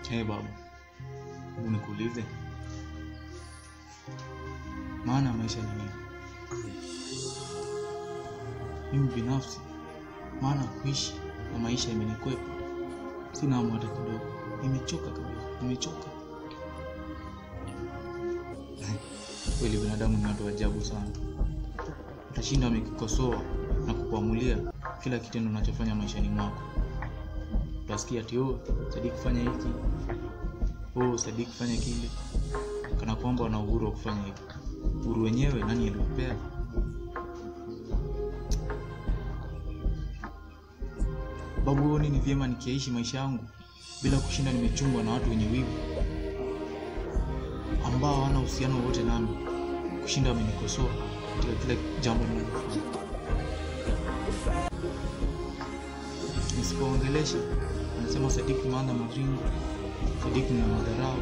Hey babu, hebu nikuulize, maana ya maisha ni nini? Mimi binafsi, maana ya kuishi na maisha imenikwepa, sina hamu hata kidogo. Nimechoka kabisa, nimechoka kweli. Binadamu ni watu wa ajabu sana, utashinda amekikosoa na kukuamulia kila kitendo unachofanya maishani mwako. Utasikia ati oh, Sadiki fanya hiki, oh, Sadiki fanya kile, kana kwamba wana uhuru wa kufanya hivyo. Uhuru wenyewe nani aliwapea? Babu, huoni ni vyema nikiaishi maisha yangu bila kushinda nimechungwa na watu wenye wivu ambao hawana uhusiano wowote nami, kushinda wamenikosoa katika kila jambo ninalofanya. Nisipoongelesha anasema Sadiki maana maringo, Sadiki na madharau.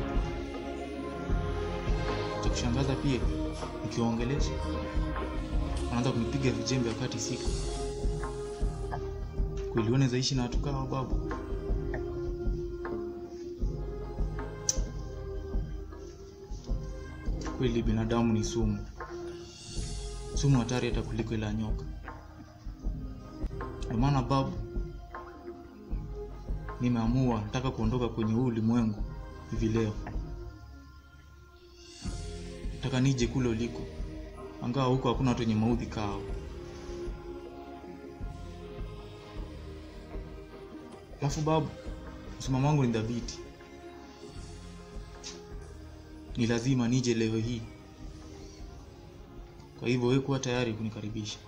Cha kushangaza pia, nikiwaongelesha wanaanza kunipiga vijembe wakati siko kweli. Unaweza ishi na watu kawa babu? Kweli binadamu ni sumu, sumu hatari hata kuliko ile ya nyoka. Ndio maana babu, nimeamua nataka kuondoka kwenye huu ulimwengu hivi leo. Nataka nije kule uliko, angawa huko hakuna watu wenye maudhi kao. Alafu babu, msimamo wangu ni dhabiti, ni lazima nije leo hii. Kwa hivyo wewe kuwa tayari kunikaribisha.